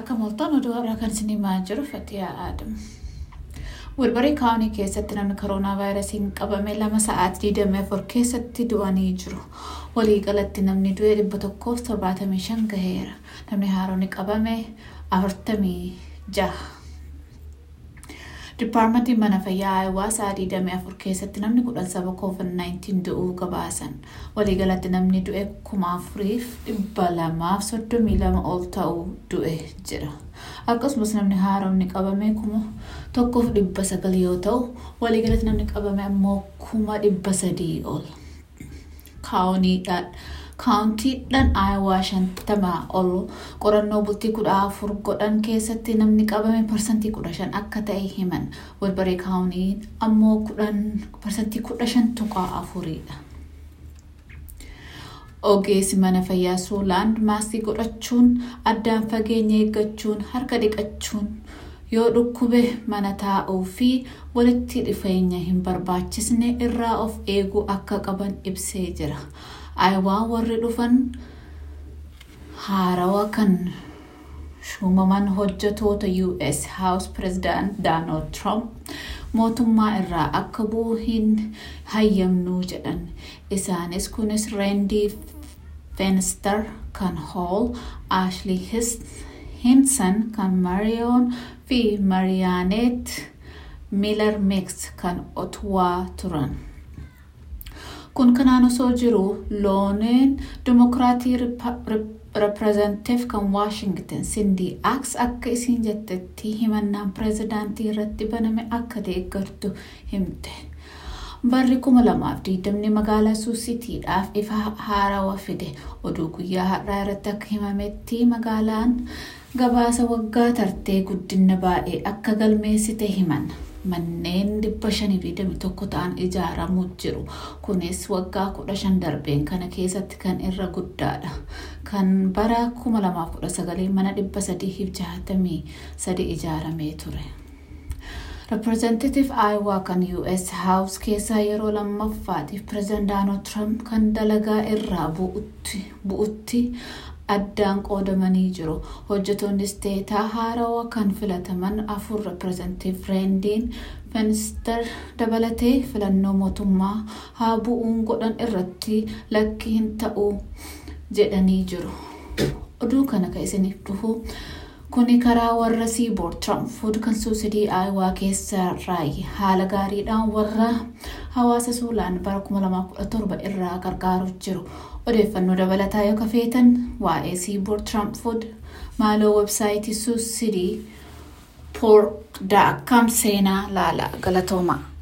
Akka moltaan oduu har'a kan isin himaa jiru Fatiyaa Aadam. Wilbarii kaawunii keessatti namni koronaa vaayirasiin qabame lama sa'aatii 24 keessatti du'anii jiru. Waliigalatti namni du'e 175 gaheera. Namni haaronni qabame 46. Dipaarmentiin mana fayyaa Aayawaa sa'aatii 24 keessatti namni kudhan saba COVID-19 du'uu gabaasan. Waliigalatti namni du'e 4,232 ol ta'uu du'e jira. Akkasumas namni haaromni qabame kuma tokkoof dhibba sagal yoo ta'u, waliigalatti namni qabame ammoo kuma dhibba sadii ol. Kaawuniidhaan kaawuntiidhaan aayawaa shantamaa ol qorannoo bultii kudha afur godhan keessatti namni qabame parsantii kudha shan akka ta'e himan walbaree kaawunii ammoo kudhan parsantii kudha shan tuqaa afuriidha. Ogeessi mana fayyaa Suulaand maaskii godhachuun addaan fageenya eeggachuun harka dhiqachuun yoo dhukkube mana taa'uu fi walitti dhufeenya hin barbaachisne irraa of eeguu akka qaban ibsee jira. Aayawaa warri dhufan haarawa kan shuumaman hojjetoota US House President Donald Trump mootummaa irraa akka bu'u hin hayyamnuu jedhan. Isaanis kunis Reendii Fenster kan Hall, Ashley Hinson kan Marion fi Marianet Miller Mix kan Ottawa turan. Kun kanaan osoo jiru looneen Dimokiraatii Reprezentative kan Washington Cindy Ax akka isiin jettetti himannaan pireezidaantii irratti baname akka deeggartu himte. Barri kuma lamaaf digdamni magaalaa Suusitiidhaaf ifa haarawaa fide oduu guyyaa har'aa irratti akka himametti magaalaan gabaasa waggaa tartee guddina baay'ee akka galmeessite himan. Manneen dhibba shanii fi digdamii tokko ta'an ijaaramuu jiru. Kunis waggaa kudha shan darbeen kana keessatti kan irra guddaadha. Kan bara kuma lamaaf kudha sagalee mana dhibba sadii fi jaatamii sadi ijaaramee ture. Reprezentative Iowa kan US House keessaa yeroo lammaffaatiif Pireezidant Donald Trump kan dalagaa irraa bu'utti addaan qoodamanii jiru. Hojjetoonni isteetaa haarawaa kan filataman afur Reprezentative Reendiin Fenster dabalatee filannoo mootummaa haa bu'uun godhan irratti lakki hin ta'u jedhanii jiru. Oduu kana kan isiniif dhufu kuni karaa warra siiboor Tiraanfood kan suusidii aayawaa keessaa raayi haala gaariidhaan warra hawaasa suulaan bara 2017 irraa gargaaru jiru. Odeeffannoo dabalataa yoo kafeetan waa'ee siiboor Tiraanfood maaloo websaayitii suusidii poork.com seenaa laala galatoomaa.